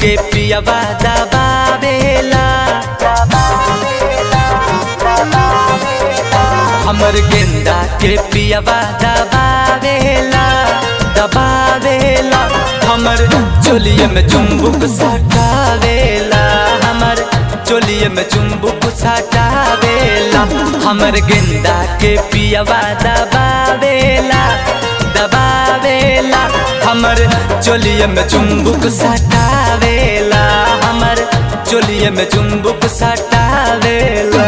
के पियवा दबावेला हमर गेंदा के पियवा दबावेला दबावेला हमर चोलिए में चुम्बुक सटावेला हमर चोलिए में चुम्बुक सटावेला हमर गेंदा के पियवा दबावेला दबावेला हमर चोलिए में चुम्बुक सटावेला हमर चोलिए में चुम्बुक सटावेला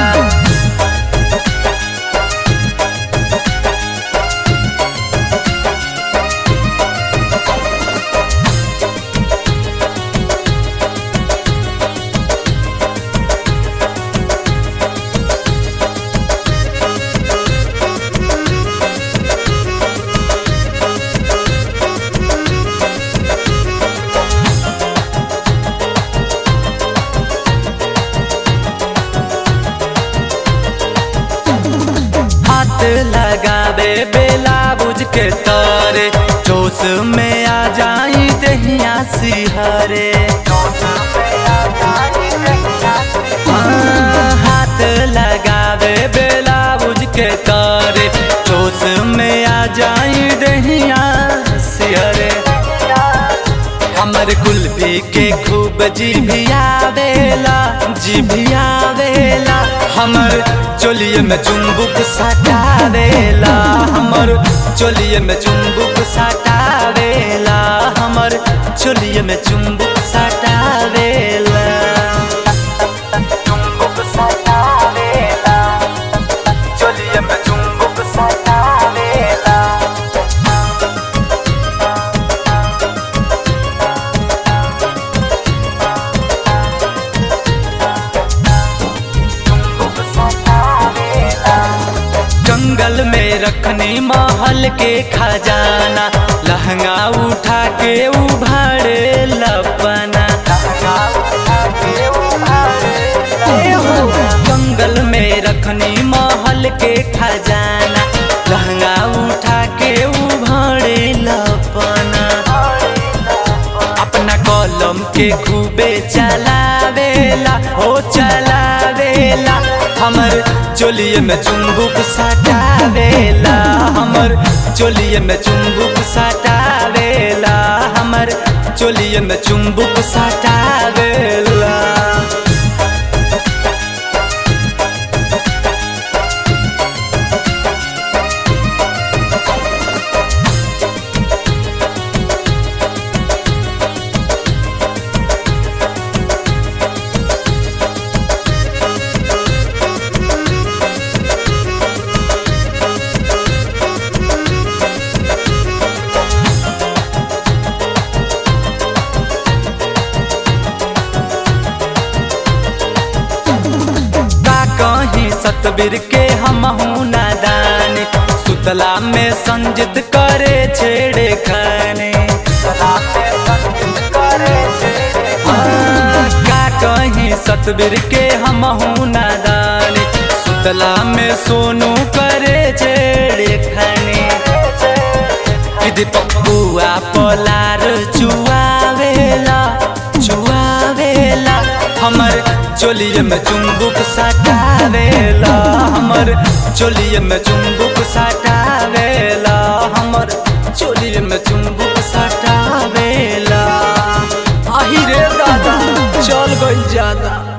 हाथ लगावे बेला बुझ के तारे जोश में आ जाई दहिया सिहरे हाँ, हाथ लगावे बेला बुझ के तारे जोश में आ जाई दहिया सिहरे हमर कुल्फी के खूब जिभियावेला जिभियावेला हमर चोलिए में चुम्बुक सटावेला हमर चोलिए में चुम्बुक सटावेला हमर चोलिए में चुम्बुक सटावेला चुम्बुक सटावेला चोलिए में चुम्बुक सटावेला जंगल में रखनी महल के खजाना लहंगा उठा के उभारे लपना जंगल में रखनी महल के खजाना लहंगा उठा के उभारे लपना अपना कलम के खूबे चलावेला हो चलावेला हमर चोलिए में चुम्बुक सटावेला हमर चोलिए में चुम्बुक सटावेला हमर चोलिए में चुम्बुक सटावेला का कहीं सतबीर के हम नादान सुतला में संजित करे छेड़े खाने हाँ, का कहीं सतबीर के हम नादान सुतला में सोनू करे छेड़े खाने दीदी पप्पुआ पलार चुआवेला चुआवेला हमर चोलिए में चुम्बुक सटावेला हमर चोलिए में चुम्बुक सटावेला हमर चोलिए में चुम्बुक सटावेला आही रे दादा चल गई ज्यादा